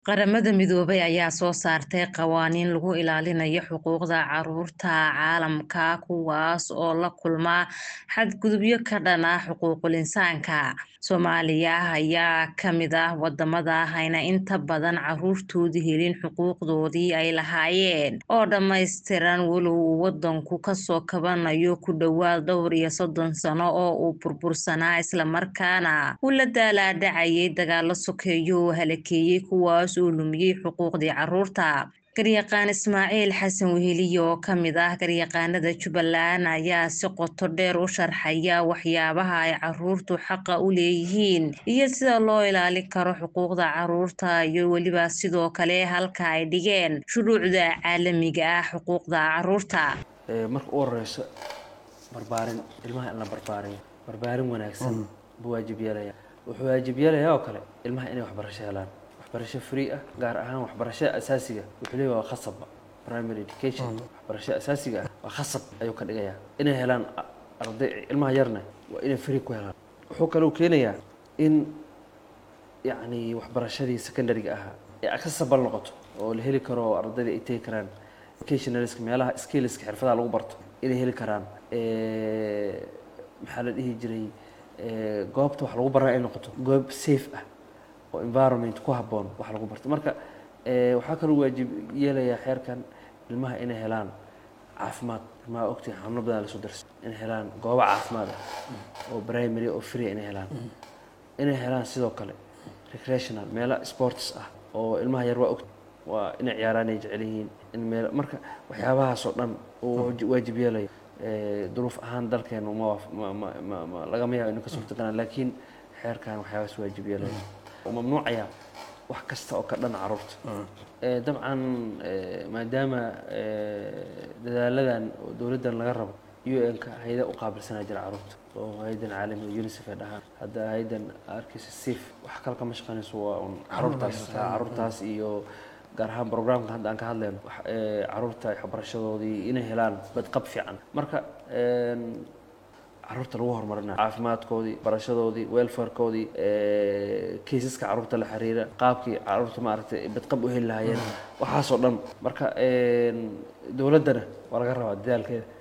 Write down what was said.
Qaramada Midoobay ayaa soo saartay qawaaniin lagu ilaalinayo xuquuqda carruurta caalamka kuwaas oo la kulma xadgudubyo ka dhan ah xuquuqul insaanka. Soomaaliya ayaa ka mid ah wadamada ayna inta badan carruurtoodu helin xuquuqdoodii ay lahaayeen oo dhammaystiran walow uu wadanku kasoo kabanayo ku dhawaad dhowr iyo soddon sano oo uu burbursanaa islamarkaana uu la daalaa dhacayay dagaalo sokeeye oo halakeeyay kuwaas oo lumiyay xuquuqdii carruurta. Garyaqaan Ismaaciil Xasan Weheliye oo ka mid ah garyaqaanada Jubbaland ayaa si qoto dheer u sharxaya waxyaabaha ay carruurtu xaqa u leeyihiin iyo sida loo ilaalin karo xuquuqda carruurta iyo weliba sidoo kale halka ay dhigeen shuruucda caalamiga ah xuquuqda carruurta. marka u horeyso barbaarin ilmaha in la barbaariyo barbaarin wanaagsan buu waajib yeelaya wuxuu waajib yeelayaa oo kale ilmaha inay waxbarasho helaan waxbarasho free ah gaar ahaan waxbarashada asaasiga wuxuu leeyahay waa khasabba primary education waxbarashada asaasiga ah waa khasab ayuu ka dhigayaa inay helaan arday ilmaha yarna waa inay free ku helaan wuxuu kaloo keenayaa in yacni waxbarashadii secondary-ga ahaa ee accessible noqoto oo la heli karo oo ardayda ay tegi karaan educationalska meelaha skillska xirfadaha lagu barto inay heli karaan maxaa la dhihi jiray goobta wax lagu baraa ay noqoto goob safe ah oo environment ku habboon wax lagu barto marka waxaa kaloo waajib yeelayaa xeerkan ilmaha inay helaan caafimaad ilmaha ogtii xanuuno badan lasoo darsa inay helaan goobo caafimaad ah oo primary oo free inay helaan inay helaan sidoo kale recreational meelo sports ah oo ilmaha yar waa og waa inay ciyaaraan ay jecel yihiin in meel marka waxyaabahaasoo dhan uu waajib yeelayo duruuf ahaan dalkeenu ma ma ma lagama yaabo inu ka suurtaganaan laakiin xeerkan waxyaabahaas waajib yeelayo oo mamnuucaya wax kasta oo ka dhan carruurta dabcan maadaama dadaaladan oo dowladdan laga rabo u n-ka hay-ada u qaabilsanaa jira carruurta oo hay-adan caalamiga unicef ay dhahaan hadda hay-adan arkaysa sif wax kale kama shaqeynayso waa un carruurtaas carruurtaas iyo gaar ahaan programka hadda aan ka hadlayno carruurta waxbarashadoodii inay helaan badqab fiican marka carruurta lagu horumarinayo caafimaadkoodii barashadoodii welfarekoodii kaysaska carruurta la xiriira qaabkii carruurta maaragtay badqab u heli lahaayeen waxaasoo dhan marka dowladdana waa laga rabaa dadaalkeeda